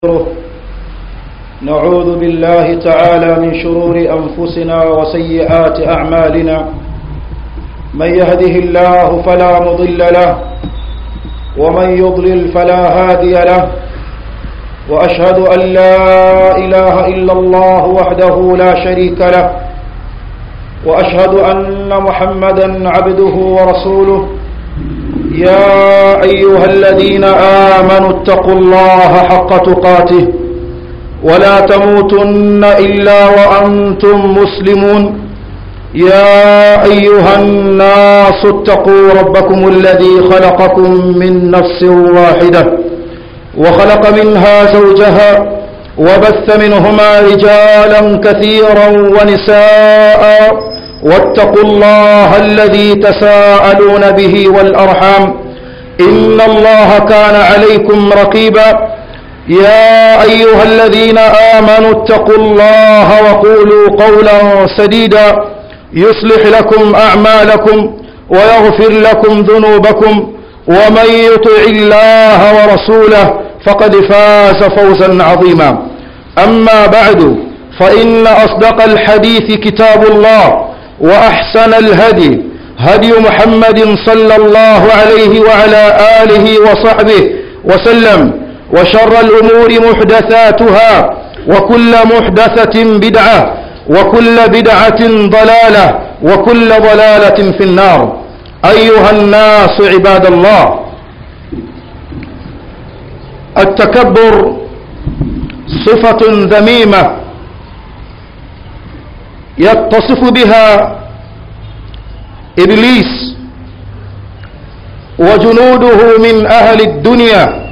نعوذ بالله تعالى من شرور أنفسنا وسيئات أعمالنا من يهده الله فلا مضل له ومن يضلل فلا هادي له وأشهد أن لا إله إلا الله وحده لا شريك له وأشهد أن محمدا عبده ورسوله يا أيها الذين آمنوا اتقوا الله حق تقاته ولا تموتن إلا وأنتم مسلمون يا أيها الناس اتقوا ربكم الذي خلقكم من نفس واحدة وخلق منها زوجها وبث منهما رجالا كثيرا ونساء واتقوا الله الذي تساءلون به والأرحام إن الله كان عليكم رقيبا يا أيها الذين آمنوا اتقوا الله وقولوا قولا سديدا يصلح لكم أعمالكم ويغفر لكم ذنوبكم ومن يطع الله ورسوله فقد فاز فوزا عظيما أما بعد فإن أصدق الحديث كتاب الله وأحسن الهدي هدي محمد صلى الله عليه وعلى آله وصحبه وسلم وشر الأمور محدثاتها وكل محدثة بدعة وكل بدعة ضلالة وكل ضلالة في النار أيها الناس عباد الله التكبر صفة ذميمة يتصف بها إبليس وجنوده من أهل الدنيا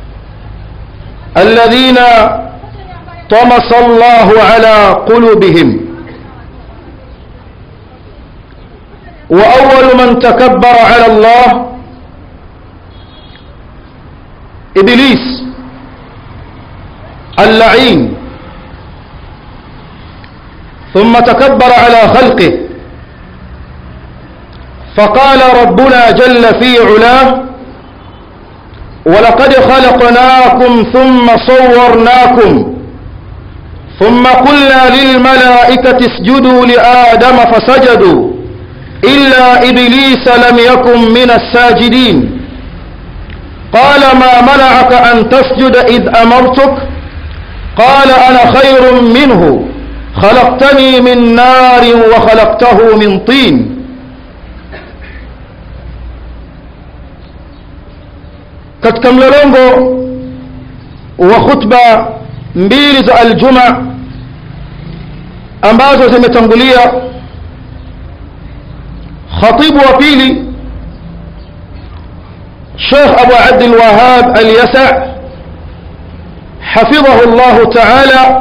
الذين طمس الله على قلوبهم وأول من تكبر على الله إبليس اللعين ثم تكبر على خلقه فقال ربنا جل في علاه ولقد خلقناكم ثم صورناكم ثم قلنا للملائكة اسجدوا لآدم فسجدوا إلا إبليس لم يكن من الساجدين قال ما منعك أن تسجد إذ أمرتك قال أنا خير منه خلقتني من نار وخلقته من طين katika mlolongo wa khutba mbili za aljuma ambazo zimetangulia khatibu wa pili Sheikh Abu Abdul Wahhab Al-Yasa' hafidhahu Allah Ta'ala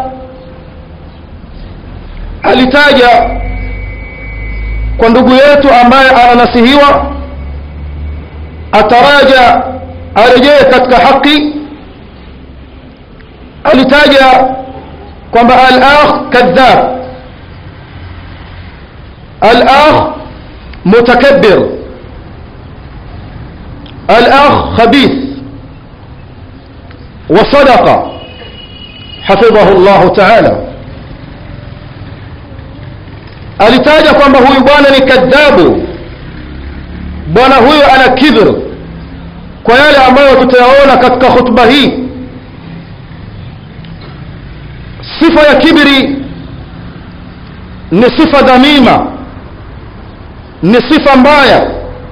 alitaja kwa ndugu yetu ambaye ananasihiwa ataraja arejee katika haki alitaja kwamba al-akh kadhab al-akh mutakabbir al-akh khabith وصدق حفظه الله تعالى alitaja kwamba huyu bwana ni kadhabu bwana huyu ana kibr kwa yale ambayo tutayaona katika khutba hii sifa ya kibri ni sifa dhamima ni sifa mbaya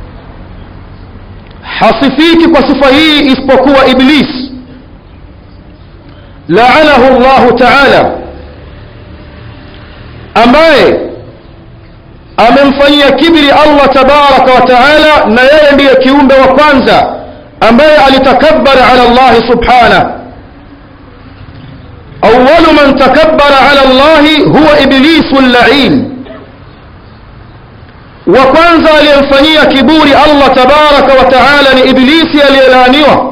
hasifiki kwa sifa hii isipokuwa iblis laanahu llahu taala ambaye amemfanyia kibri allah tabaraka wa taala na yeye ndiye kiumbe wa kwanza ambaye alitakabbar ala Allah subhanahu awwalu man takabbara ala Allah huwa iblisu al-la'in wa kwanza aliyemfanyia kiburi Allah tabaraka wa taala ni iblisi aliyelaaniwa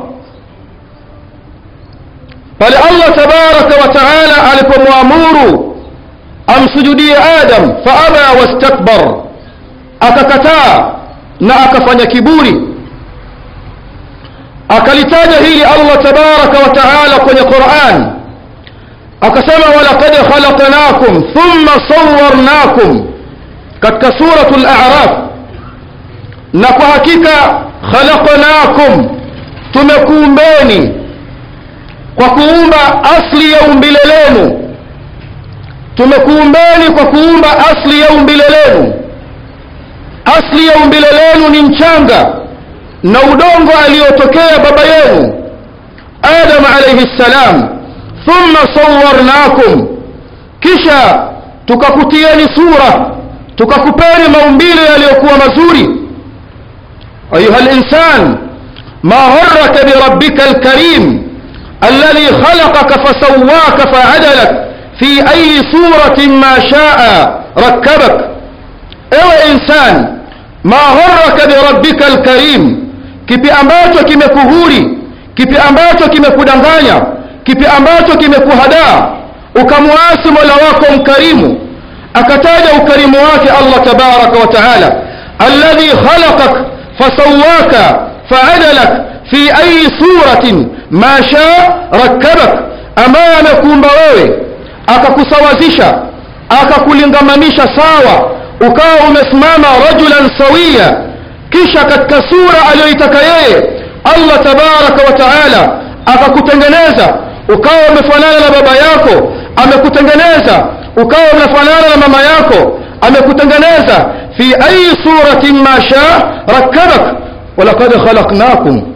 pale Allah tabaraka wa taala alipomwamuru amsujudie Adam faaba wastakbar akakataa na akafanya kiburi akalitaja hili allah tabaraka wa taala kwenye quran akasema walaqad khalaqnakum thumma sawarnakum katika suratu laraf na kwa hakika khalaqnakum tumekuumbeni kwa kuumba asli ya umbile lenu tumekuumbeni kwa kuumba asli ya umbile lenu asli ya umbile lenu ni mchanga na udongo aliyotokea baba yenu adam alaihi ssalam thumma sawarnakum kisha tukakutieni sura tukakupeni maumbile yaliyokuwa mazuri ayuha linsan ma gharaka birabbika alkarim alladhi khalaqaka fasawaka faadalak fi ayi suratin ma shaa rakkabak ewe insan ma gharaka birabbika alkarim kipi ambacho kimekuhuri kipi ambacho kimekudanganya kipi ambacho kimekuhadaa ukamwasi mola wako mkarimu akataja ukarimu wake allah tabaraka wa taala alladhi khalaqak fasawaka faadalak fi ayi suratin ma shaa rakkabak ambaye amekuumba wewe akakusawazisha akakulingamanisha sawa ukawa umesimama rajulan sawia kisha katika sura aliyoitaka yeye allah tabaraka wa taala akakutengeneza ukawa umefanana na baba yako amekutengeneza ukawa umefanana na mama yako amekutengeneza fi ayi suratin ma shaa rakkabak walaqad khalaqnakum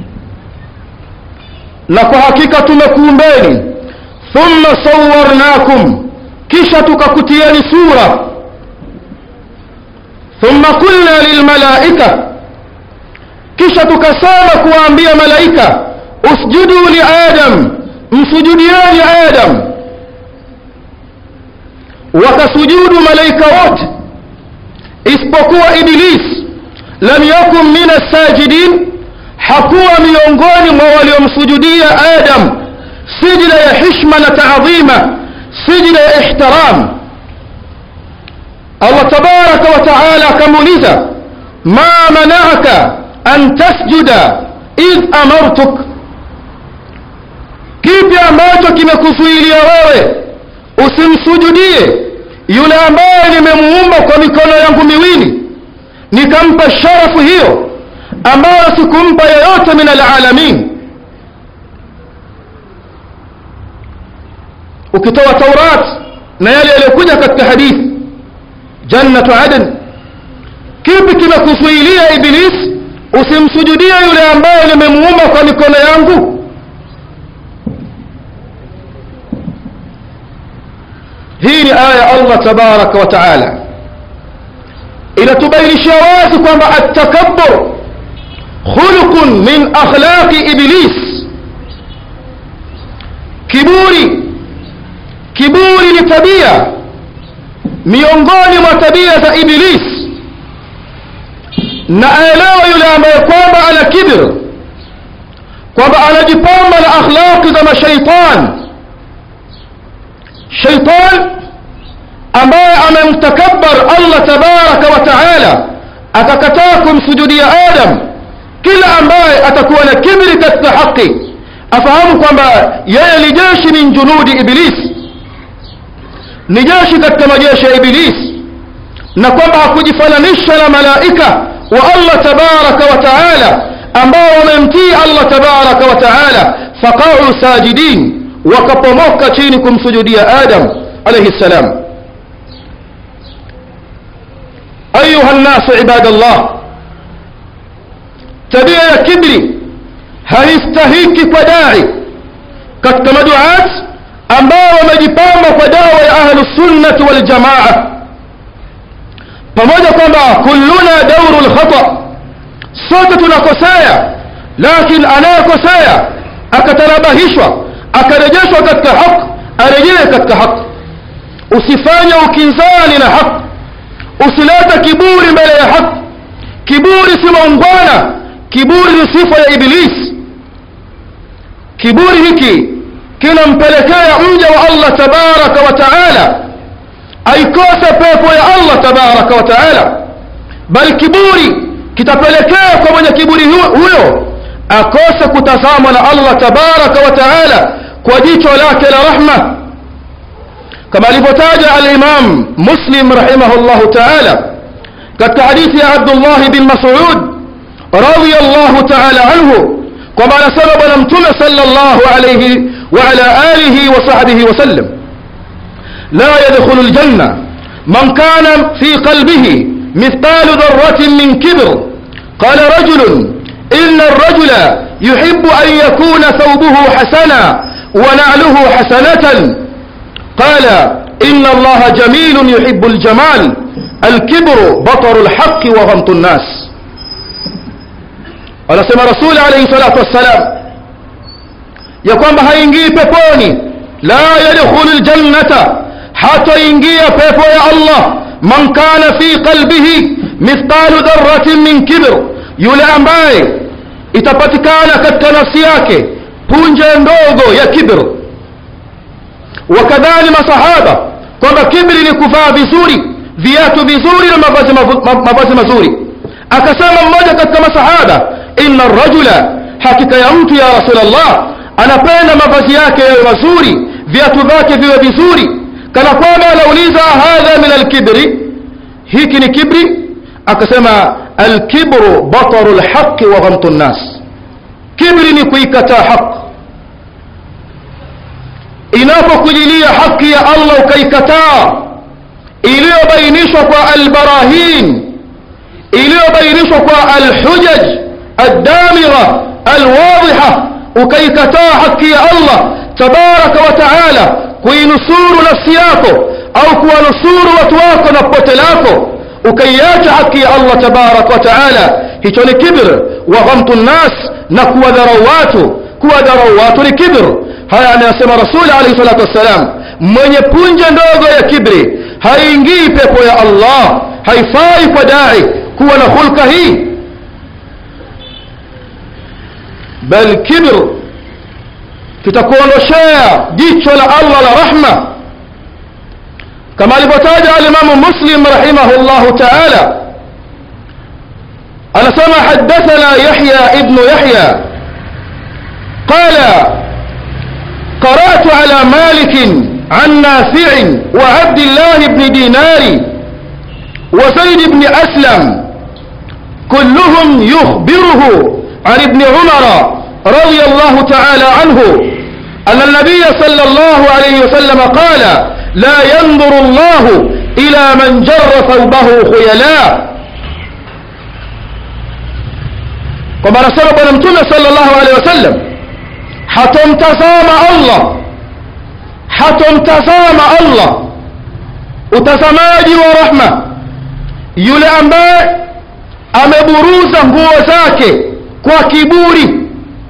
na kwa hakika tumekuumbeni thumma sawarnakum kisha tukakutieni sura thumma qulna lilmalaika kisha tukasema kuwaambia malaika usjudu li adam msujudieni adam wakasujudu malaika wote isipokuwa iblis lam yakun min assajidin hakuwa miongoni mwa waliomsujudia adam sijida ya hishma na taadhima sijida ya ihtiram allah tabaraka wa taala akamuuliza ma manaaka an tasjuda idh amartuk kipi ambacho kimekuzuilia wewe usimsujudie yule ambaye nimemuumba kwa mikono yangu miwili nikampa sharafu hiyo ambayo sikumpa yeyote min alalamin ukitoa taurat na yale yaliyokuja katika hadithi jannatu adn kipi kimekuzuilia iblis usimsujudie yule ambaye nimemuumba kwa mikono yangu hii ni aya allah tabaraka wa taala inatubainishia wazi kwamba attakabur khuluqun min akhlaqi iblis kiburi kiburi ni tabia miongoni mwa tabia za iblis na aelewa yule ambaye kwamba ana kibir kwamba anajipamba na akhlaqi za mashaitan shaitan ambaye amemtakabbar allah tabaraka wa taala akakataa kumsujudia adam kila ambaye atakuwa na kibri katika haki afahamu kwamba yeye ni jeshi min junudi iblis ni jeshi katika majeshi ya iblis na kwamba hakujifananisha na malaika wa allah tabaraka wa taala ambao wamemtii allah tabaraka wa taala faqau sajidin wakapomoka chini kumsujudia adam alaihi ssalam ayuha nnasu ibadallah tabia ya kibri haistahiki kwa dai katika maduat ambao wamejipamba kwa dawa ya ahlusunnati waljamaa pamoja kwamba kulluna dauru lkhata sote tunakosea lakin anayekosea akatanabahishwa akarejeshwa katika haq arejee katika haq usifanye ukinzani na haq usilete kiburi mbele ya haq kiburi si maungwana kiburi ni sifa ya iblis kiburi hiki kinampelekea mja wa allah tabaraka wa taala aikose pepo ya allah tabaraka wa taala bali kiburi kitapelekea kwa mwenye kiburi huyo akose kutazamwa na allah tabaraka wa taala kwa jicho lake la rahma kama alivyotaja alimam muslim rahimahullahu taala katika hadithi ya abdullahi bin masud radiallahu taala anhu kwamba anasema bwana mtume sallallahu alayhi wa ala alihi wa sahbihi wasallam la yadkhulu ljanna man kana fi qalbihi mithqalu dharratin min kibr qala rajulun إن الرجل يحب أن يكون ثوبه حسنا ونعله حسنة قال إن الله جميل يحب الجمال الكبر بطر الحق وغمط الناس anasema rasuli alaihi salatu wassalam ya kwamba haingii peponi la yadkhulu ljannata hataingia pepo ya allah man kana fi qalbihi mithqalu dharratin min kibr yule ambaye itapatikana katika nafsi yake punje ndogo ya kibr wakadhani masahaba kwamba kibri ni kuvaa vizuri viatu vizuri na mavazi, mavazi mazuri akasema mmoja katika masahaba inna rajula hakika ya mtu ya rasulllah anapenda mavazi yake yawe mazuri viatu vyake viwe vizuri kana kwamba anauliza hadha min alkibri hiki ni kibri akasema alkibru bataru lhaqi wa ghamtu nnas kibri ni kuikataa haq inapokujilia haki ya allah ukaikataa iliyobainishwa kwa albarahin iliyobainishwa kwa alhujaj aldamira alwadhiha ukaikataa haki ya allah tabaraka wa taala kuinusuru nafsi yako au kuwanusuru watu wako na pote lako ukaiacha haki ya allah tabaraka wa taala hicho ni kibr wa ghamtu nnas na kuwadharau watu kuwadharau watu ni kibr haya anayasema rasuli alaihi salatu wassalam mwenye punje ndogo ya kibri haingii pepo ya allah haifai kwa dai kuwa na hulka hii bal kibr kitakuondoshea jicho la allah la rahma kama alivyotaja alimamu muslim rahimahu taala anasema hadathana yahya ibnu yahya qala قرأت على مالك عن نافع وعبد الله بن دينار وزيد بن أسلم كلهم يخبره عن ابن عمر رضي الله تعالى عنه أن النبي صلى الله عليه وسلم قال لا ينظر الله إلى من جر ثوبه خيلاء كما نسأل بنا صلى الله عليه وسلم hatomtazama allah hatomtazama allah utazamaji wa rahma yule ambaye ameburuza nguo zake kwa kiburi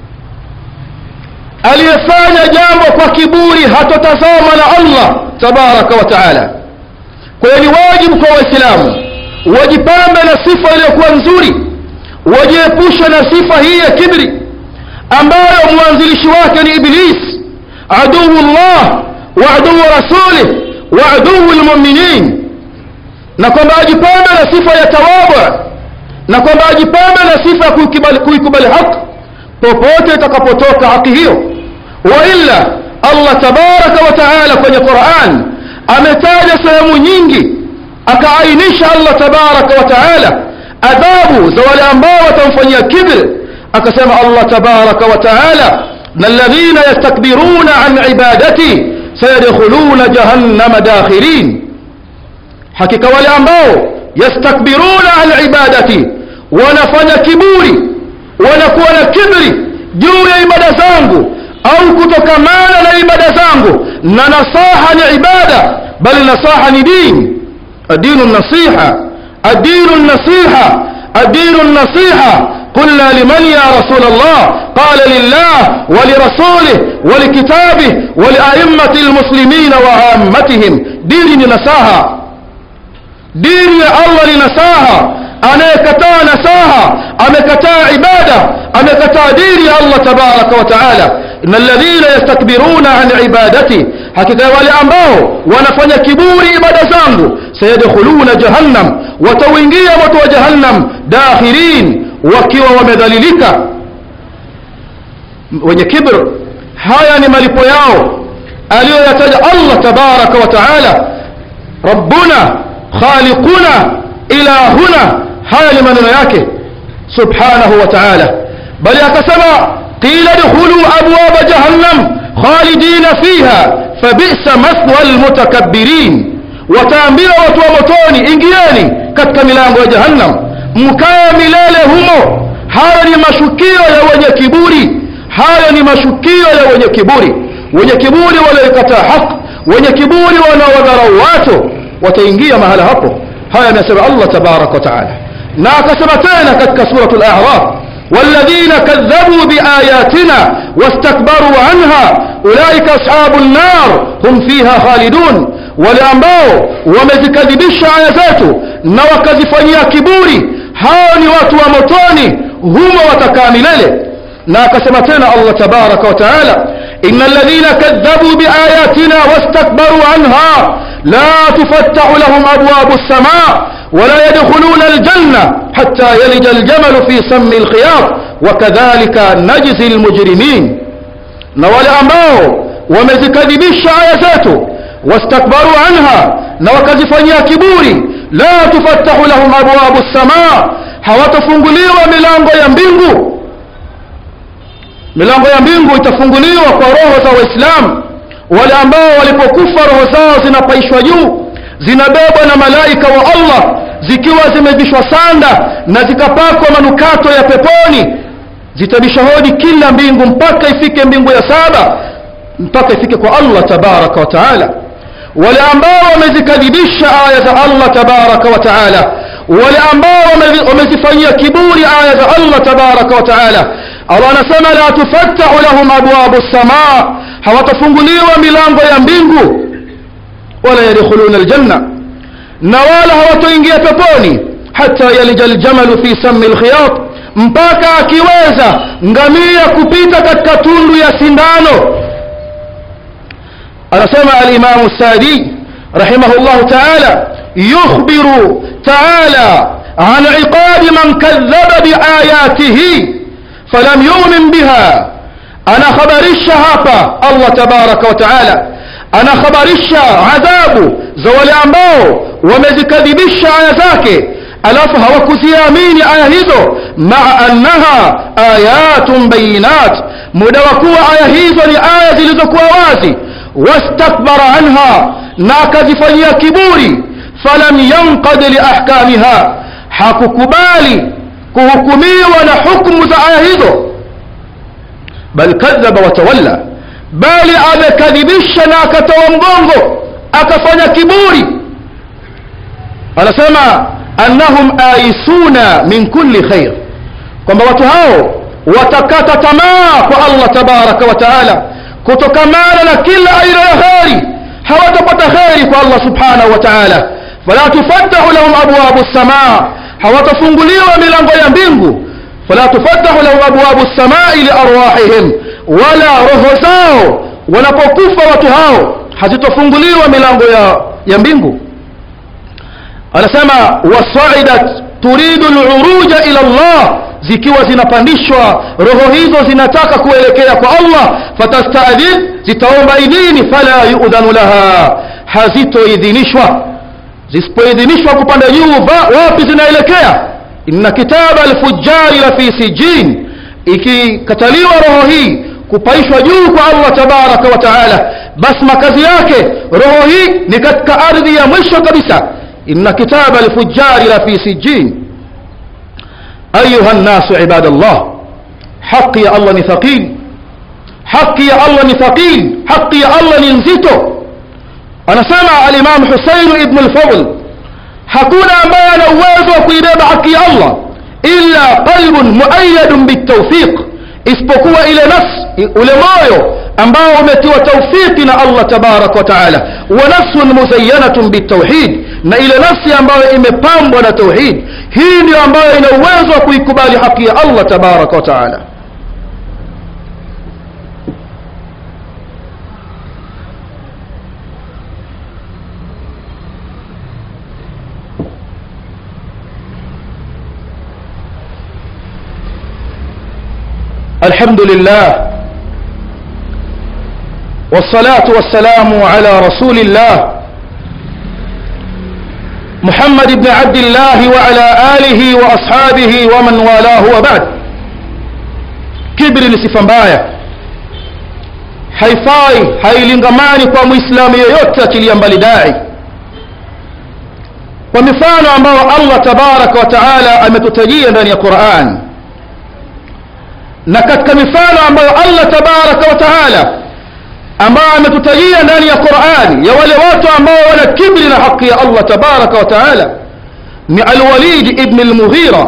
aliyefanya jambo kwa kiburi hatotazama na allah tabaraka wa taala kwa hiyo ni wajibu kwa waislamu wajipambe na sifa iliyokuwa nzuri wajiepushe na sifa hii ya kibri ambayo mwanzilishi wake ni iblis aduu llah wa aduu rasulih wa aduu lmuminin na kwamba ajipambe na sifa ya tawadhu na kwamba ajipambe na sifa ya kuikubali haki popote itakapotoka haki hiyo wailla allah tabaraka wa taala kwenye quran ametaja sehemu nyingi akaainisha allah tabaraka wa taala adhabu za wale ambao watamfanyia kibri akasema allah tabaraka wa taala na alladhina yastakbiruna an ibadati sayadkhuluna jahannama dakhirin hakika wale ambao yastakbiruna an ibadati wanafanya kiburi wanakuwa na kibri juu ya ibada zangu au kutokamana na ibada zangu na nasaha ni ibada bali nasaha ni dini adinu nasiha adinu nasiha adinu nasiha قلنا لمن يا رسول الله قال لله ولرسوله ولكتابه ولأئمة المسلمين وعامتهم دين نساها دين يا الله لنساها anayekataa nasaha amekataa ibada amekataa dini ya allah tabaraka wa taala ina alladhina yastakbiruna an ibadati hakika wale ambao wanafanya kiburi ibada zangu sayadkhuluna jahannam watauingia moto wa jahannam dakhirin wakiwa wamedhalilika wenye kibr haya ni malipo yao aliyoyataja allah tabaraka wa taala rabbuna khaliquna ilahuna haya ni maneno yake subhanahu wa taala bali akasema qila dkhulu abwaba jahannam khalidina fiha fabisa mathwa almutakabbirin wataambiwa watu wa motoni ingieni katika milango ya jahannam mkae milele humo hayo ni mashukio ya wenye kiburi hayo ni mashukio ya wenye kiburi wenye kiburi walioikataa haq wenye kiburi wanaowadharau watu wataingia mahala hapo haya amesema allah tabaraka wa taala na akasema tena katika surat al-a'raf والذين كذبوا بآياتنا واستكبروا عنها أولئك أصحاب النار هم فيها خالدون ولأنباو ومزكذبش آياتاتو نوكذفنيا كبوري هاوني واتوا متوني هم وتكاملele na akasema tena Allah tabaraka wa taala innal ladhina kadhabu biayatina wastakbaru anha la tufattahu lahum abwabu as-samaa ولا يدخلون الجنة حتى يلج الجمل في سم الخياط وكذلك نجزي المجرمين نوال أمباو ومزكذبش آياته واستكبروا عنها نوكزفنيا كبوري لا تفتح لهم أبواب السماء hawatafunguliwa milango ya mbingu milango ya mbingu itafunguliwa kwa roho za waislamu wale ambao walipokufa roho zao zinapaishwa juu zinabebwa na malaika wa allah zikiwa zimevishwa sanda na zikapakwa manukato ya peponi zitabisha hodi kila mbingu mpaka ifike mbingu ya saba mpaka ifike kwa allah tabaraka wa taala wale ambao wamezikadhibisha aya za allah tabaraka wa taala wale ambao wamezifanyia kiburi aya za allah tabaraka wa taala allah anasema la tufattahu lahum abwabu lsamaa hawatafunguliwa milango ya mbingu wala yadkhuluna aljanna na wala hawatoingia peponi hata yalija aljamalu fi sami lkhiyat mpaka akiweza ngamia kupita katika tundu ya sindano anasema alimamu sadi rahimahu llahu taala yukhbiru taala عن عقاب من كذب بآياته فلم يؤمن بها أنا خبرش هابا الله تبارك وتعالى أنا خبرش عذاب زوال ambao wamezikadhibisha aya zake alafu hawakuziamini aya hizo maa annaha ayatun bayinat muda wa kuwa aya hizo ni aya zilizokuwa wazi wastakbara anha na akazifanyia kiburi falam yanqad liahkamiha hakukubali kuhukumiwa na hukmu za aya hizo bal kadhaba watawalla bali amekadhibisha na akatoa mgongo akafanya kiburi anasema annahum aisuna min kulli khair kwamba watu hao watakata tamaa kwa allah tabaraka wa taala kutokamana na kila aina ya kheri hawatapata kheri kwa allah subhanahu wa taala fala tufattahu lahum abwabu lsamaa hawatafunguliwa milango ya mbingu fala tufattahu lahum abwabu lsamai liarwahihim wala roho zao wanapokufa watu hao hazitofunguliwa milango ya, ya mbingu anasema wasaidat turidu luruja ila llah zikiwa zinapandishwa roho hizo zinataka kuelekea kwa allah fatastadhin zitaomba idhini fala yudhanu laha hazitoidhinishwa zisipoidhinishwa kupanda juu wapi zinaelekea inna kitaba alfujari la fi sijin ikikataliwa roho hii kupaishwa juu kwa allah tabaraka wa taala basi makazi yake roho hii ni katika ardhi ya mwisho kabisa inna kitaba alfujari la fi sijin ayuha nnasu ibada llah haqi ya allah ni thaqil haqi ya allah ni thaqil haqi ya allah ni nzito anasema alimamu husainu ibnu lfadl hakuna ambaye ana uwezo wa kuibeba haki ya allah illa qalbun muayadun bitawfiq isipokuwa ile nafsi ule moyo ambao umetiwa taufiki na allah tabaraka wa taala wa nafsun muzayyanatun bitauhid na ile nafsi ambayo imepambwa na tauhid hii ndio ambayo ina uwezo wa kuikubali haki ya allah tabaraka wa taala الحمد لله والصلاة والسلام على رسول الله محمد بن عبد الله وعلى آله وأصحابه ومن والاه وبعد kibri ni sifa mbaya haifai hailingamani kwa mwislamu yeyote achilia mbali dai kwa mifano ambayo allah tabaraka wa taala ametutajia ndani ya quran na katika mifano ambayo allah tabaraka wa taala ambayo ametutajia ndani ya qurani ya wale watu ambao wana kibri na haki ya allah tabaraka wa taala ni alwalid ibn almughira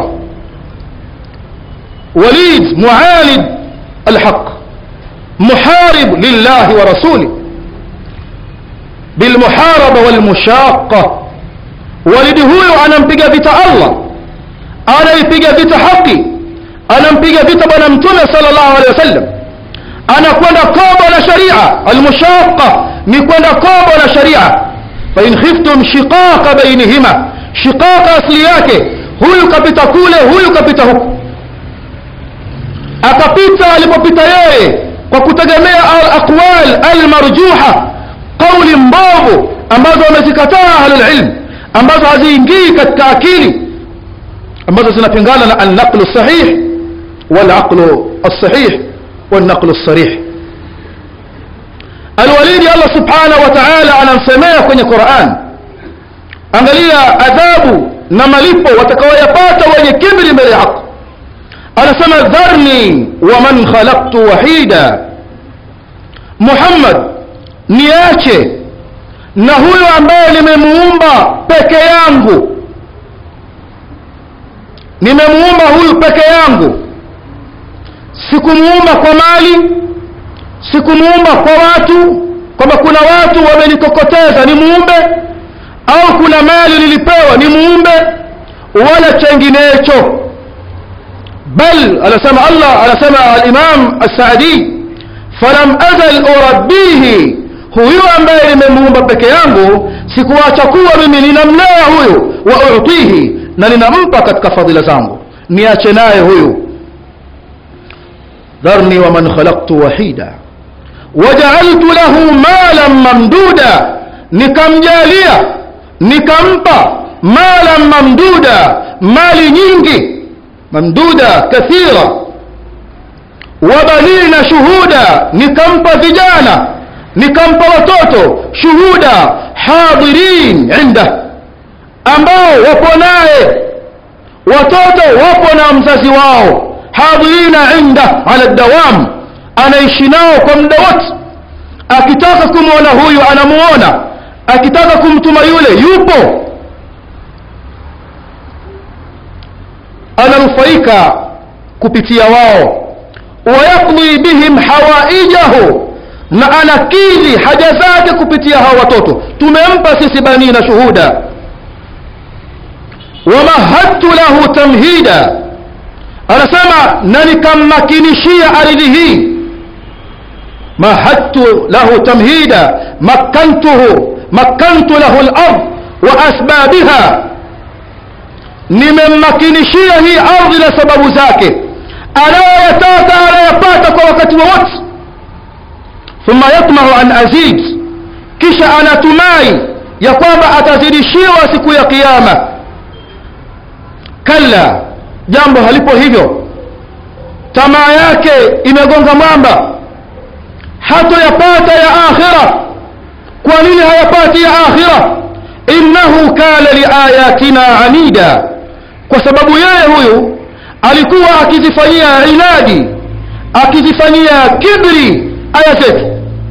وليد معاند الحق محارب لله ورسوله بالمحاربة والمشاقة ولد هو anampiga vita Allah anaipiga vita haki anampiga vita bwana mtume sallallahu alaihi wasallam anakwenda kombo la sharia almushaqa ni kwenda kombo la sharia fa in khiftum shiqaqa bainihima shiqaqa asli yake huyu kapita kule huyu kapita huku akapita alipopita yeye kwa kutegemea alaqwal almarjuha qauli mbovu ambazo wamezikataa ahlulilm ambazo haziingii katika akili ambazo zinapingana na alnaqlu sahih walaqlu alsahih والنقل الصريح الوليد الله سبحانه وتعالى anamsemea kwenye Qur'an angalia adhabu na malipo watakaoyapata wenye kibri mbele ya haki anasema dharni wa man khalaqtu wahida Muhammad niache na huyo ambaye nimemuumba peke yangu nimemuumba huyu peke yangu sikumuumba kwa mali sikumuumba kwa watu kwamba kuna watu wamenikokoteza ni muumbe au kuna mali nilipewa ni muumbe wala chenginecho bal anasema Allah anasema al-Imam as-Saadi falam azal urabbihi huyu ambaye nimemuumba peke yangu sikuacha kuwa mimi ninamlea huyu wa utihi na ninampa katika fadhila zangu niache naye huyu ذرني ومن خلقت وحيدا وجعلت له مالا ممدودا nikamjalia nikampa mala mamduda mali nyingi mamduda kathira wabanina shuhuda nikampa vijana nikampa watoto shuhuda hadirin inda ambao wapo naye watoto wapo na mzazi wao hadirina inda ala dawam anaishi nao kwa muda wote akitaka kumwona huyu anamuona akitaka kumtuma yule yupo ananufaika kupitia wao wayaqdi bihim hawaijahu na anakidhi haja zake kupitia hawa watoto tumempa sisi banina shuhuda wamahadtu lahu tamhida anasema na nikammakinishia ardhi hii mahadtu lahu tamhida makkantuhu makkantu lahu al-ard wa asbabiha nimemmakinishia hii ardhi na sababu zake anayoyataka anayapata kwa wakati wowote thumma yatmahu an azid kisha anatumai ya kwamba atazidishiwa siku ya kiyama kalla jambo halipo hivyo tamaa yake imegonga mwamba hatoyapata ya akhira kwa nini hayapati ya akhira innahu kana liayatina anida kwa sababu yeye huyu alikuwa akizifanyia inadi akizifanyia kibri aya zetu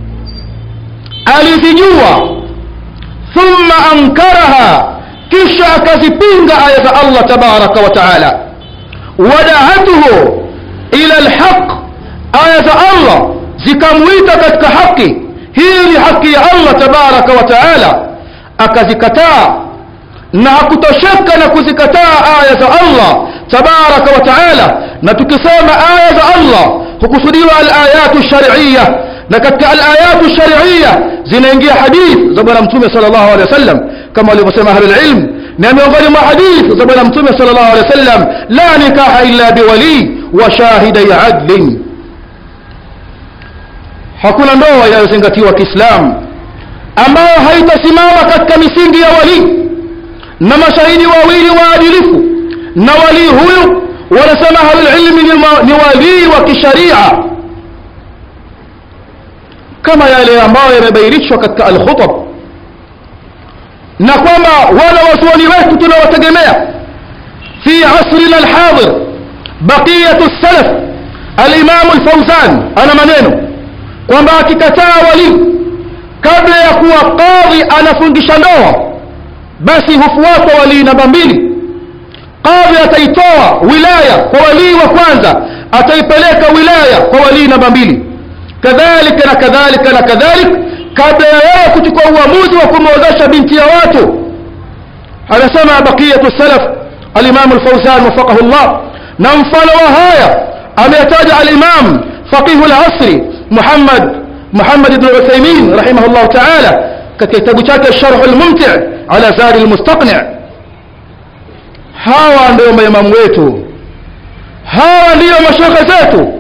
alizijua thumma ankaraha kisha akazipinga aya za Allah tabaraka wa taala wada'atuhu ila alhaq aya za Allah zikamwita katika haki hii ni haki ya Allah tabaraka wa taala akazikataa na hakutosheka na kuzikataa aya za Allah tabaraka wa taala na tukisema aya za Allah hukusudiwa alayatu shar'iyya na katika alayatu shar'iyya zinaingia hadith za bwana mtume sallallahu alaihi wasallam kama walivyosema ahlul ilm na miongoni mwa hadith za bwana mtume sallallahu alaihi wasallam la nikaha illa biwali wa shahidai adlin hakuna ndoa inayozingatiwa kiislamu ambayo haitasimama katika misingi ya walii na mashahidi wawili waadilifu na walii huyu wanasema ahlulilmi ni walii wa kisharia kama yale ambayo yamebainishwa katika alkhutab na kwamba wale wasuani wetu tunawategemea fi asrina alhadir baqiyatu salaf alimamu lfauzan ana maneno kwamba akikataa walii kabla ya kuwa qadhi anafungisha ndoa basi hufuatwa walii namba mbili qadhi ataitoa wilaya kwa walii wa kwanza ataipeleka wilaya kwa walii namba mbili kadhalika na kadhalika na kadhalik kabla ya yeye kuchukua uamuzi wa kumwozesha binti ya watu anasema baqiyatu salaf alimamu lfauzan wafaqahu llah na mfano wa haya ameyataja alimam faqihu lasri muhammad محمد بن عثيمين رحمه الله تعالى كتاب chake الشرح الممتع على زاد المستقنع hawa ndio maimamu wetu hawa ndiyo mashekhe zetu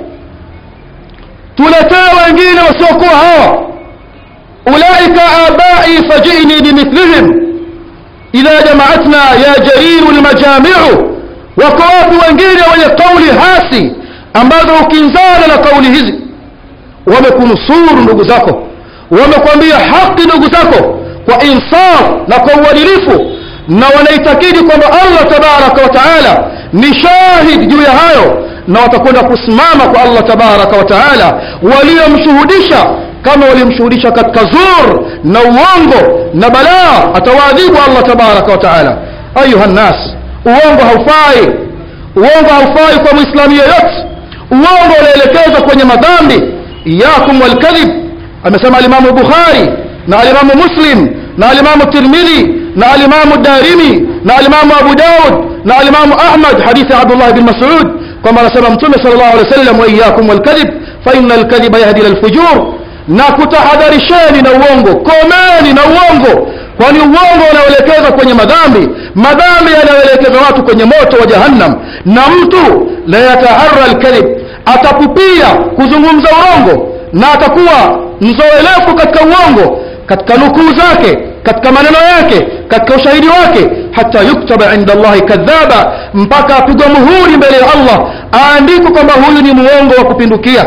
tuletee wengine wasiokuwa hawa ulaika abai fajini bimithlihim idha jamaatna ya jariru lmajamiu wako wapi wengine wenye kauli hasi ambazo ukinzana na kauli hizi wamekunusuru ndugu zako wamekwambia haki ndugu zako kwa insaf na kwa uadilifu na wanaitakidi kwamba allah tabaraka wa taala ni shahid juu ya hayo na watakwenda kusimama kwa allah tabaraka wa taala waliomshuhudisha kama walimshuhudisha katika zur na uongo na balaa atawaadhibu allah tabaraka wa taala ayuha nnas uongo haufai uongo haufai kwa mwislamu yeyote uongo unaelekezwa kwenye madhambi iyakum walkadhib amesema alimamu bukhari na alimamu muslim na alimamu tirmidhi na alimamu darimi na alimamu abu daud na alimamu ahmad hadithi abdullah bin masud kwamba anasema mtume sal llahu alih wasallam waiyakum walkadhib faina alkadhiba yahdi ila lfujur na kutahadharisheni na uongo komeni na uongo kwani uongo unaoelekeza kwenye madhambi madhambi yanayoelekeza watu kwenye moto wa jahannam na mtu la yatahara alkadhib atapupia kuzungumza urongo na atakuwa mzoelefu katika uongo katika nukuu zake katika maneno yake katika ushahidi wake hata yuktaba inda allahi kadhaba mpaka apigwa muhuri mbele ya allah aandikwe kwamba huyu ni muongo wa kupindukia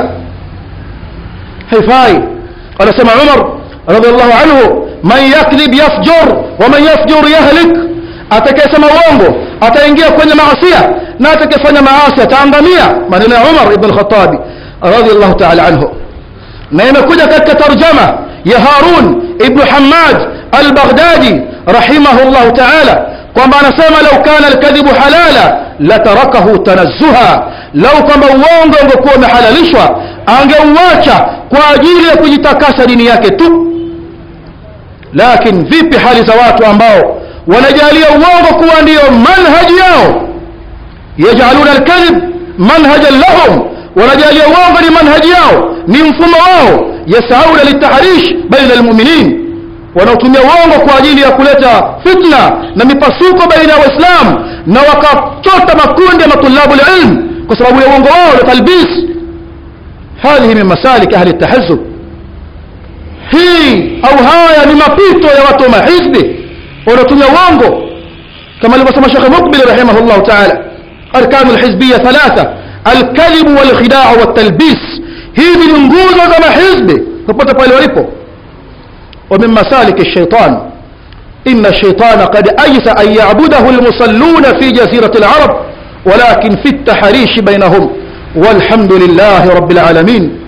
haifai anasema umar radiallahu anhu man yakdhib yafjur wa man yafjur yahlik atakayesema uongo ataingia kwenye maasia na atakayefanya maasi ataangamia maneno ya umar ibn khatabi radiallahu taala anhu na imekuja katika tarjama ya harun ibnu hamad albaghdadi rahimahu llahu taala kwamba anasema lau kana alkadhibu halala latarakahu tanazzuha lau kwamba uongo ungekuwa umehalalishwa angeuacha kwa ajili ya kujitakasa dini yake tu lakini vipi hali za watu ambao wanajalia uongo kuwa ndiyo manhaji yao yajaluna alkadhib manhajan lahum wanajalia uongo ni manhaji yao ni mfumo wao yasauna litahrish baina almuminin wanaotumia uongo kwa ajili ya kuleta fitna na mipasuko baina ya waislamu na wakachota makundi ya matulabu lilm kwa sababu ya uongo wao na talbis hadhihi min masalik ahli tahazub hii au haya ni mapito ya watu wa mahizbi wanaotumia uongo kama alivyosema shekhe mukbil rahimahullahu taala arkanu lhizbiya thalatha alkadhibu walkhidaa waltalbis hizi ni nguzo za mahizbi popote pale walipo ومن مسالك الشيطان إن الشيطان قد أيس أن يعبده المصلون في جزيرة العرب ولكن في التحريش بينهم والحمد لله رب العالمين